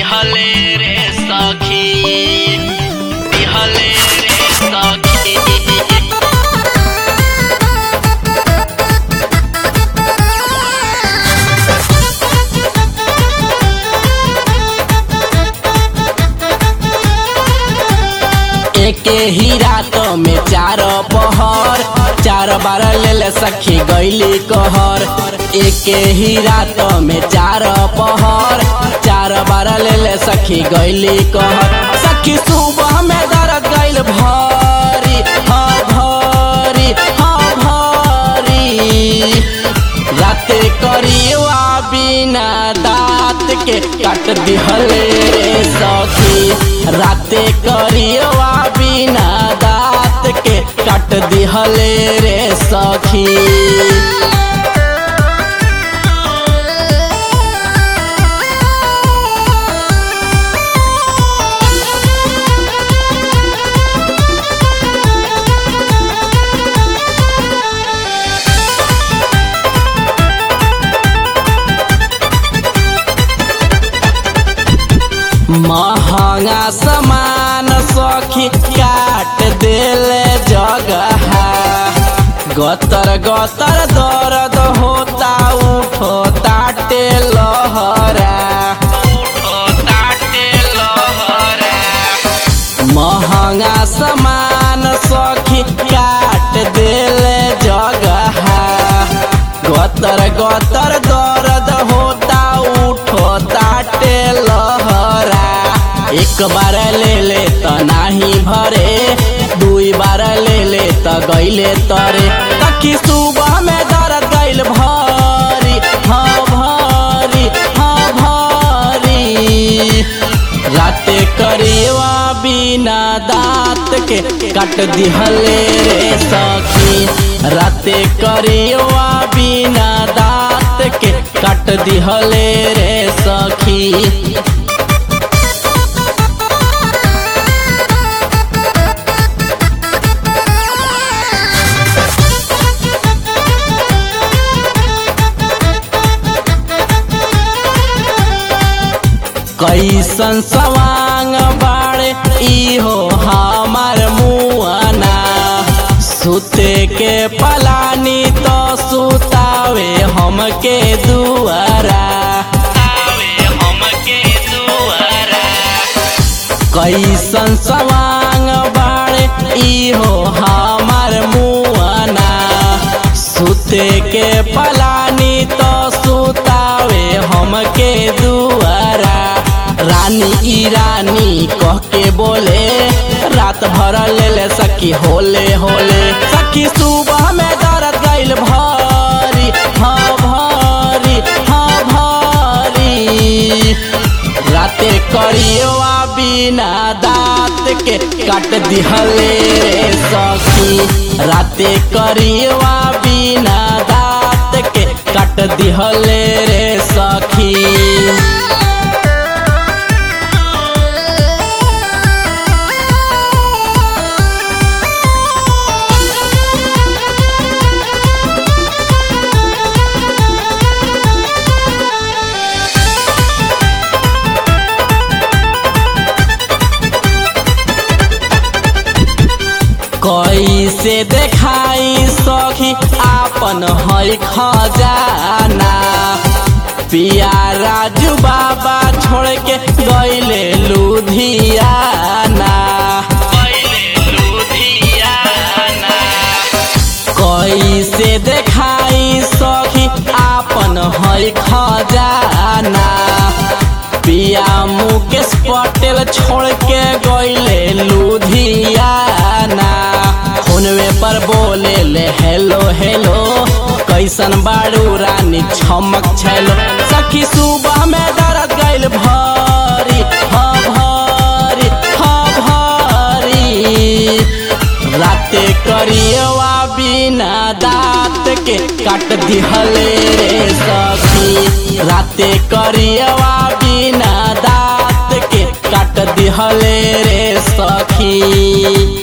दिहले रे सखी दिहले रे सखी एके ही रात में चार पहर चार बार ले ले सखी गईली कहर एके ही रात में चार पहर चार बार ले ले सखी गईली कहर सखी सुबह में दर्द गईल भारी हाँ भारी हाँ भारी राते करिएवा बिना दांत के काट दिहले रे सखी राते करिएवा बिना दांत के काट दिहले रे सखी महंगा सामान सखी काट देले जगह गतर गतर दर्द होता उठो ताटे लहरा महंगा सामान सखी काट देले जगह गतर गतर दर्द होता उठो ताटे लहरा एक बार ले ले त नाही भरे दुई बार ले ले त गईले तरे तकी सुबह में दर्द गईल भारी हाँ भारी हाँ भारी राते करिएवा बिना दांत के काट दिहले रे सखी राते करिएवा बिना दांत के काट दिहले रे सखी कैसन सवांग बाड़े इहो हमार मुआना सुते के पलानी तो सुतावे हमके दुआरा कैसन सवांग बाड़े इहो हमार मुआना सुते के पलानी तो सुतावे हमके दुआरा रानी ई रानी कह के बोले रात भर ले ले सखी होले होले सखी सुबह में दर्द गईल भारी हाँ भारी हाँ भारी राते करिएवा बिना दांत के काट दिहले रे सखी राते करिएवा बिना दांत के काट दिहले रे सखी कैसे देखाई सखी आपन है खजाना पिया राजू बाबा छोड़ के गईले लुधियाना कैसे देखाई सखी आपन है खजाना पिया मुकेश पटेल छोड़ के गईले लुधियाना फोनवे पर बोले ले हेलो हेलो कैसन बाड़ू रानी छमक छलो सखी सुबह में दर्द गईल भारी हाँ भारी हाँ भारी राते करिएवा बिना दांत के काट दिहले रे सखी राते करिएवा बिना दांत के काट दिहले रे सखी